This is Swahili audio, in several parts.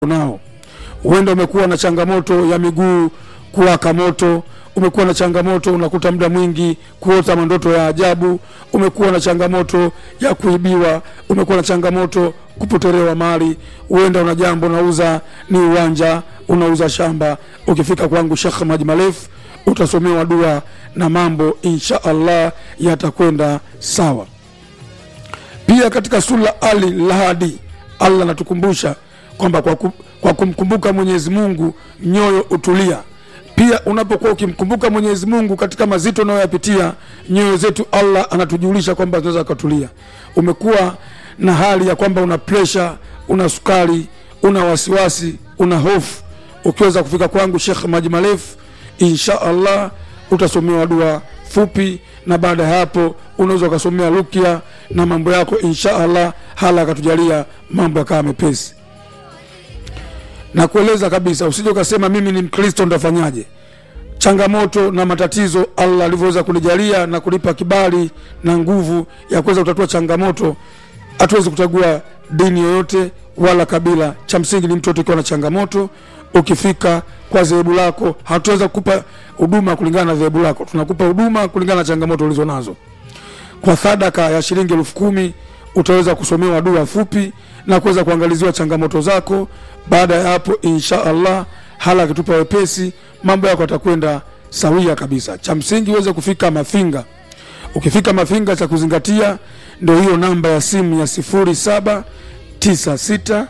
nao. Huenda umekuwa na changamoto ya miguu kuwaka moto, umekuwa na changamoto unakuta muda mwingi kuota mandoto ya ajabu, umekuwa na changamoto ya kuibiwa, umekuwa na changamoto kupotelewa mali, huenda una jambo unauza, ni uwanja unauza shamba. Ukifika kwangu Sheikh Maji Marefu utasomewa dua na mambo insha Allah yatakwenda sawa. Pia katika sura Ali Lahadi Allah anatukumbusha kwamba kwa, ku, kwa kumkumbuka Mwenyezi Mungu nyoyo utulia. Pia unapokuwa ukimkumbuka Mwenyezi Mungu katika mazito unayoyapitia, nyoyo zetu Allah anatujulisha kwamba zinaweza kutulia. Umekuwa na hali ya kwamba una presha, una sukari, una wasiwasi, una hofu, ukiweza kufika kwangu Sheikh Maji Marefu, insha Allah utasomewa dua fupi, na baada ya hapo unaweza ukasomea rukia na mambo yako insha Allah, hala akatujalia mambo yakawa mepesi na kueleza kabisa, usije ukasema mimi ni Mkristo ndafanyaje. Changamoto na matatizo Allah alivyoweza kunijalia na kunipa kibali na nguvu ya kuweza kutatua changamoto, hatuwezi kuchagua dini yoyote wala kabila. Cha msingi ni mtoto ukiwa na changamoto, ukifika kwa dhehebu lako, hatuweza kukupa huduma kulingana na dhehebu lako, tunakupa huduma kulingana na changamoto ulizo nazo. Kwa sadaka ya shilingi elfu kumi utaweza kusomewa dua fupi na kuweza kuangaliziwa changamoto zako. Baada ya hapo, insha Allah, hala akitupa wepesi, mambo yako yatakwenda sawia kabisa. Cha msingi uweze kufika Mafinga. Ukifika Mafinga, cha kuzingatia ndio hiyo namba ya simu ya sifuri saba tisa sita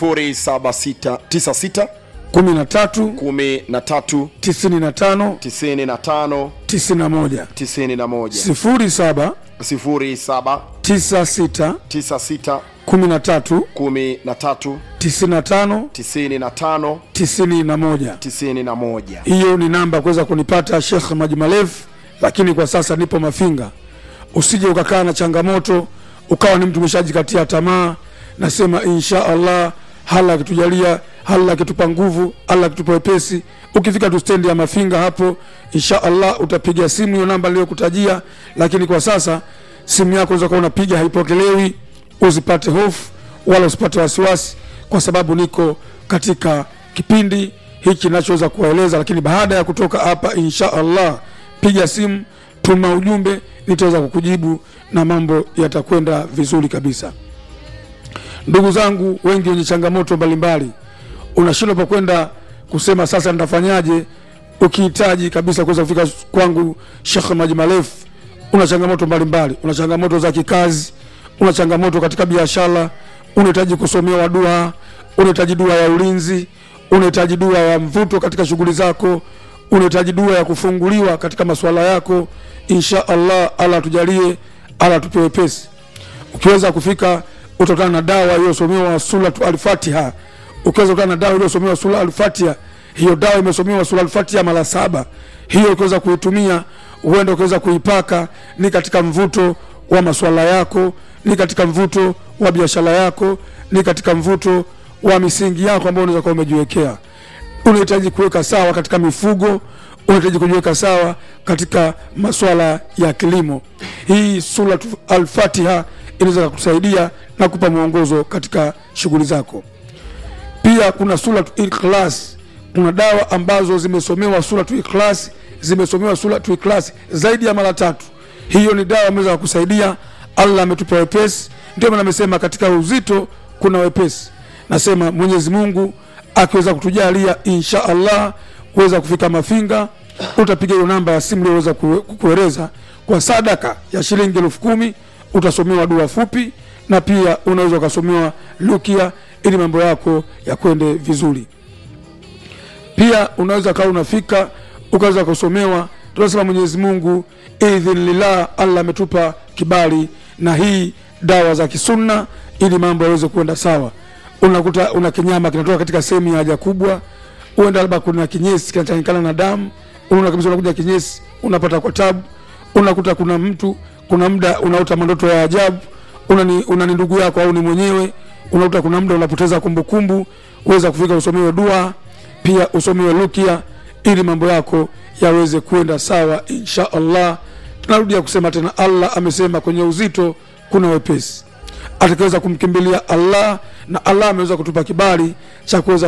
0796 kumi na tatu 13 tisini na tano 95 tisini na moja 91 sifuri saba 07 tisa sita 96 kumi na tatu 13 tisini na tano 95 tisini na moja. 91 hiyo ni namba ya kuweza kunipata Sheikh Maji Marefu, lakini kwa sasa nipo Mafinga. Usije ukakaa na changamoto ukawa ni mtu umeshajikatia tamaa. Nasema insha Allah, hala akitujalia, hala akitupa nguvu, hala akitupa wepesi, ukifika tu stendi ya Mafinga hapo, insha Allah utapiga simu hiyo namba niliyokutajia. Lakini kwa sasa simu yako unaweza kuwa unapiga haipokelewi, usipate hofu wala usipate wasiwasi, kwa sababu niko katika kipindi hiki nachoweza kuwaeleza, lakini baada ya kutoka hapa, insha Allah, piga simu, tuma ujumbe, nitaweza kukujibu na mambo yatakwenda vizuri kabisa. Ndugu zangu wengi wenye changamoto mbalimbali, unashindwa pa kwenda kusema sasa nitafanyaje, ukihitaji kabisa kuweza kufika kwangu Sheikh Maji Marefu, una changamoto mbalimbali, una changamoto za kikazi, una changamoto katika biashara, unahitaji kusomewa dua, unahitaji dua ya ulinzi, unahitaji dua ya mvuto katika shughuli zako, unahitaji dua ya kufunguliwa katika masuala yako. Insha Allah, Allah tujalie, Allah tupe wepesi. Ukiweza kufika utakutana na dawa iliyosomewa suratu Al-Fatiha. Ukiweza kukutana na dawa iliyosomewa sura Al-Fatiha, hiyo dawa imesomewa sura Al-Fatiha mara saba. Hiyo ukiweza kuitumia, huenda ukiweza kuipaka, ni katika mvuto wa masuala yako, ni katika mvuto wa biashara yako, ni katika mvuto wa misingi yako ambayo unaweza kuwa umejiwekea. Unahitaji kuweka sawa katika mifugo, unahitaji kujiweka sawa katika masuala ya kilimo. Hii sura Al-Fatiha inaweza kukusaidia na kupa mwongozo katika shughuli zako. Pia kuna sura Ikhlas, kuna dawa ambazo zimesomewa sura Ikhlas, zimesomewa sura Ikhlas zaidi ya mara tatu. Hiyo ni dawa ameweza kukusaidia. Allah ametupa wepesi, ndio maana amesema katika uzito kuna wepesi. Nasema Mwenyezi Mungu akiweza kutujalia, insha Allah kuweza kufika Mafinga, utapiga hiyo namba ya simu iliyoweza kukueleza. Kwa sadaka ya shilingi elfu kumi utasomewa dua fupi na pia unaweza ukasomewa lukia ili mambo yako yakwende vizuri. Pia unaweza kawa unafika ukaweza kusomewa, tunasema Mwenyezi Mungu idhinillah, Allah ametupa kibali na hii dawa za kisunna ili mambo yaweze kuenda sawa. Unakuta una kinyama kinatoka katika sehemu ya haja kubwa, uenda labda kuna kinyesi kinachanganyikana na damu, unaona kabisa unakuja kinyesi unapata kwa tabu. Unakuta kuna mtu kuna muda unaota mandoto ya ajabu, una ni, una ni ndugu yako au ni mwenyewe. Unakuta kuna muda unapoteza kumbukumbu, uweza kufika usomewe dua, pia usomewe rukia ili mambo yako yaweze kwenda sawa insha Allah. Tunarudia kusema tena, Allah amesema kwenye uzito kuna wepesi. atakaweza kumkimbilia allah na allah ameweza kutupa kibali cha kuweza